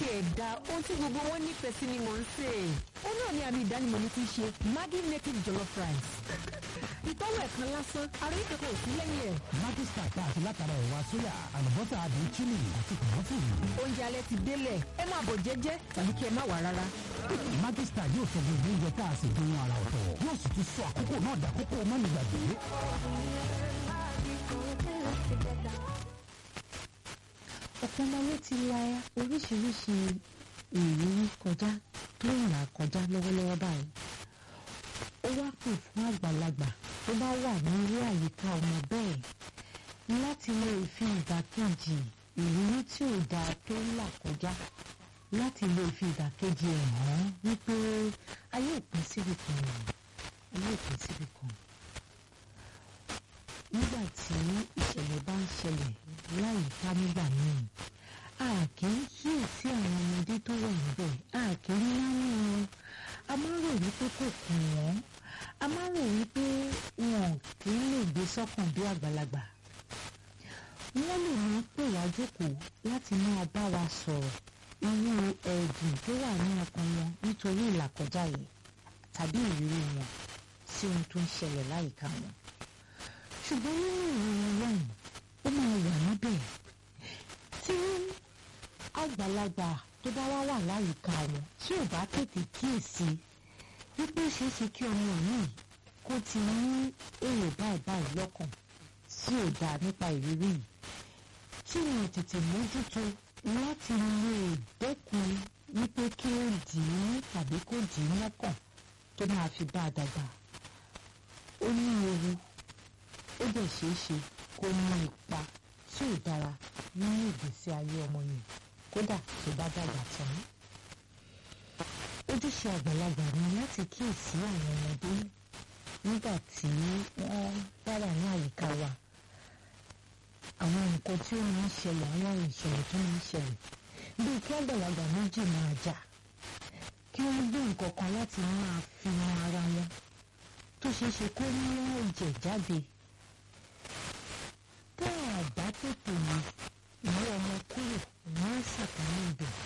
tiẹ̀ da ohun tí gbogbo wọn nífẹ̀ẹ́ sí ni mò ń sè é. ó náà ni àmì ìdánimọ̀ mi ti ṣe Maggi native jollof rice. ìtọ́wò ẹ̀kan lásán ara yìí kankan ò sí lẹ́yìn ẹ̀. Maggi star tá a fi látara ẹ̀wà sóyà àlùbọ́sà àdùn chili àti kòmọ́tìrì. oúnjẹ alẹ́ ti délẹ̀ ẹ máa bọ̀ jẹ́jẹ́ tàbí kí ẹ má wà rárá. Maggi star yóò sọ gbogbo oúnjẹ tá a sì dùn ara ọ̀tọ̀ yóò sì tún sọ àkókò náà dàkókò mọ́nìgbàgbé. ọ̀pọ̀ ọmọ ló ti la oríṣiríṣi ìrírí kọjá tó ń là kọjá lọ́wọ́lọ́wọ́ báyìí ó wá pè fún àgbàlagbà tó bá wà ní irú àyíká ọmọ bẹ́ẹ̀ láti lè fi ìdàkejì ìrírí tí ò dáa tó ń là kọjá láti lè fi ìdàkejì ẹ̀ hàn wípé ayé òpin síbi kan ayé òpin síbi kan nígbà tí ìṣẹ̀lẹ̀ bá ń ṣẹlẹ̀ láyìíká nígbà míì a kì í kíyèsí àwọn ọmọdé tó wà níbẹ̀ a kì í náwó wọn a máa ń rò wípé kò kùn wọ́n a máa ń rò wípé wọn kì í lè gbé sọ́kàn bí àgbàlagbà wọ́n lè máa pè wá jókòó láti máa bá wa sọ̀rọ̀ irú ẹ̀dùn tó wà ní ọkàn wọn nítorí ìlàkọjá yìí tàbí ìrírí wọn sí ohun tó ń ṣẹlẹ̀ láyìíká wọn ṣùgbọ́n nínú ìròyìn lọ́hùn ó máa wà níbẹ̀ tí àgbàlagbà tó bá wá wà láyìíká wọn tí ò bá tètè kíyèsí wípé ó ṣeé ṣe kí ọmọ yìí kó ti ní èrò báyìí báyìí lọ́kàn tí ò dáa nípa ìrírí yìí tí wọn tètè mójútó láti lè dẹ́kun wípé kí ó dì í tàbí kó dì í lọ́kàn tó máa fi bá a dàgbà ó ní ewu ó dẹ̀ ṣeé ṣe kó ní ipa tí ò dára nínú ìgbésí ayé ọmọ yìí kódà tó bá dàgbà tán. ojúṣe àgbàlagbà ni láti kíyèsí àwọn ọmọdé nígbà tí wọ́n bá wà ní àyíká wa àwọn nǹkan tí ó máa ń ṣẹlẹ̀ àwọn ìṣẹ̀lẹ̀ tó máa ń ṣẹlẹ̀ bíi kí àgbàlagbà méjì máa jà kí wọ́n gbé nǹkan kan láti máa fi han ara wọn tó ṣeé ṣe kó mú ẹ̀jẹ̀ jáde tá a bá tètè mú ìwé ọmọ kúrò ní sàkánì ibẹ̀